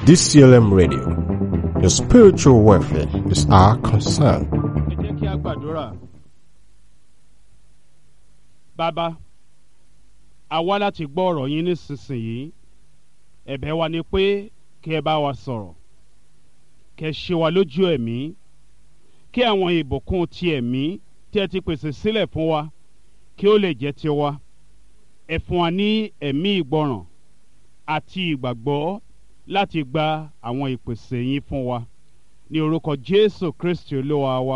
DCLM Radio. Your spiritual welfare is our concern. ẹ jẹ́ kí a gbàdúrà. bàbá àwa láti gbọ́ ọ̀rọ̀ yín nísinsìnyí ẹ̀bẹ̀ wa ni pé kí ẹ bá wa sọ̀rọ̀ kí ẹ ṣe wa lójú ẹ̀mí kí àwọn ìbùkún ti ẹ̀mí tí ẹ ti pèsè sílẹ̀ fún wa kí ó lè jẹ́ tiwa ẹ fún wa ní ẹ̀mí ìgbọràn àti ìgbàgbọ́ láti gba àwọn ìpèsè yín fún wa ní orúkọ Jésù Kristi olúwa wa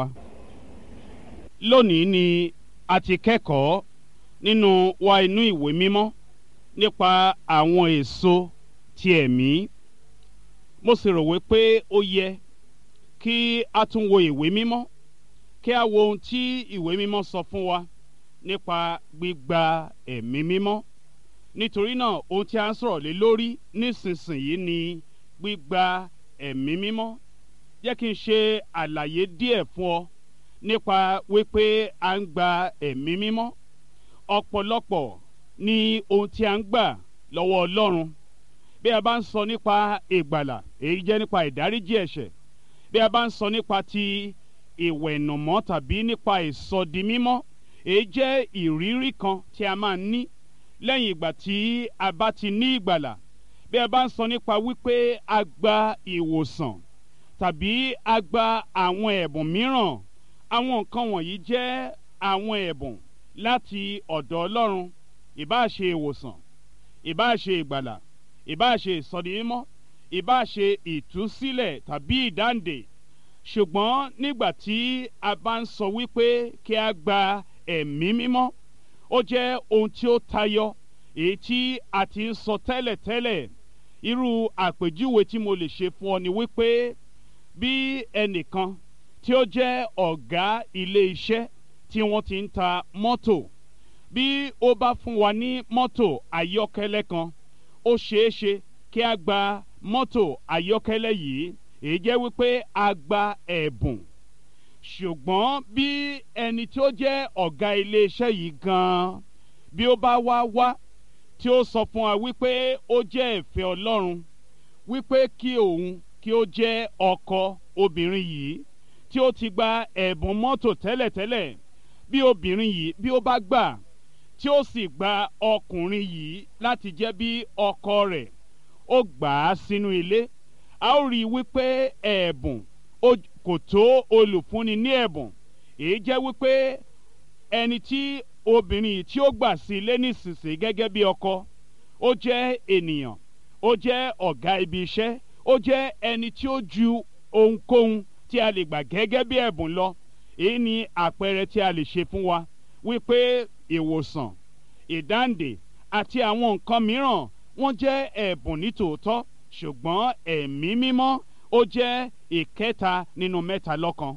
lónìí ni a ti kẹ́kọ̀ọ́ nínú wa inú ìwé mímọ́ nípa àwọn èso ti ẹ̀mí mo sì rò wípé ó yẹ kí a tún wo ìwé mímọ́ kí a wo ohun tí ìwé mímọ́ sọ fún wa nípa gbígba ẹ̀mí mímọ́ nítorí náà ohun tí a ń sọ̀rọ̀ lé lórí nísinsìnyí ni gbígba ẹ̀mí mímọ́ jẹ́ kí n ṣe àlàyé díẹ̀ fún ọ nípa wípé a ń gba ẹ̀mí mímọ́ ọ̀pọ̀lọpọ̀ ní ohun tí a ń gbà lọ́wọ́ Ọlọ́run bí a bá ń sọ nípa ìgbàlà èyí jẹ́ nípa ìdáríjì ẹ̀ṣẹ̀ bí a bá ń sọ nípa ti ìwẹ̀nùmọ́ tàbí nípa ìsọdimímọ́ èyí jẹ́ ìrírí kan tí a máa ń ní lẹ́yìn ìgbà tí a bá ti ní ìgbàlà bí a bá ń sọ nípa wípé a gba ìwòsàn tàbí a gba àwọn ẹ̀bùn mìíràn àwọn nǹkan wọ̀nyí jẹ́ àwọn ẹ̀bùn láti ọ̀dọ̀ Ọlọ́run ìbáà ṣe ìwòsàn ìbáà ṣe ìgbàlà ìbáà ṣe ìsọdimímọ́ ìbáà ṣe ìtúsílẹ̀ tàbí ìdáǹdè ṣùgbọ́n nígbà tí a bá ń sọ wípé kí a gba ẹ̀mí mímọ́ ó jẹ́ ohun tí ó tayọ èyí tí a ti ń sọ tẹ́lẹ̀tẹ́lẹ̀ irú àpèjúwe tí mo lè ṣe fún ọ ni wípé bí ẹnìkan tí ó jẹ́ ọ̀gá ilé iṣẹ́ tí wọ́n ti ń ta mọ́tò bí ó bá fún wa ní mọ́tò ayọ́kẹ́lẹ́ kan ó ṣeé ṣe kí a gba mọ́tò ayọ́kẹ́lẹ́ yìí èyí jẹ́ wípé a gba ẹ̀bùn ṣùgbọ́n bí ẹni tí ó jẹ́ ọ̀gá iléeṣẹ́ yìí gan-an bí ó bá wá wá tí ó sọ fún wa wípé ó jẹ́ ìfẹ́ Ọlọ́run wípé kí òun kí ó jẹ́ ọkọ obìnrin yìí tí ó ti gba ẹ̀bùn mọ́tò tẹ́lẹ̀tẹ́lẹ̀ bí obìnrin yìí bí ó bá gbà tí ó sì gba ọkùnrin yìí láti jẹ́ bí ọkọ rẹ̀ ó gbà á sínú ilé a ó rí i wípé ẹ̀bùn kò tó olùfúnni ní ẹ̀bùn èyí jẹ́ wípé ẹni tí obìnrin yìí tí ó gbà sí ilé nísinsìnyí gẹ́gẹ́ bí ọkọ ó jẹ́ ènìyàn ó jẹ́ ọ̀gá ibi iṣẹ́ ó jẹ́ ẹni tí ó ju ohunkóhun tí a lè gbà gẹ́gẹ́ bí ẹ̀bùn lọ èyí ni àpẹẹrẹ tí a lè ṣe fún wa wípé ìwòsàn ìdáǹdè àti àwọn nǹkan mìíràn wọ́n jẹ́ ẹ̀bùn nítòótọ́ ṣùgbọ́n ẹ̀mí mímọ́ ó jẹ́ ìkẹta nínú mẹ́ta lọ́kan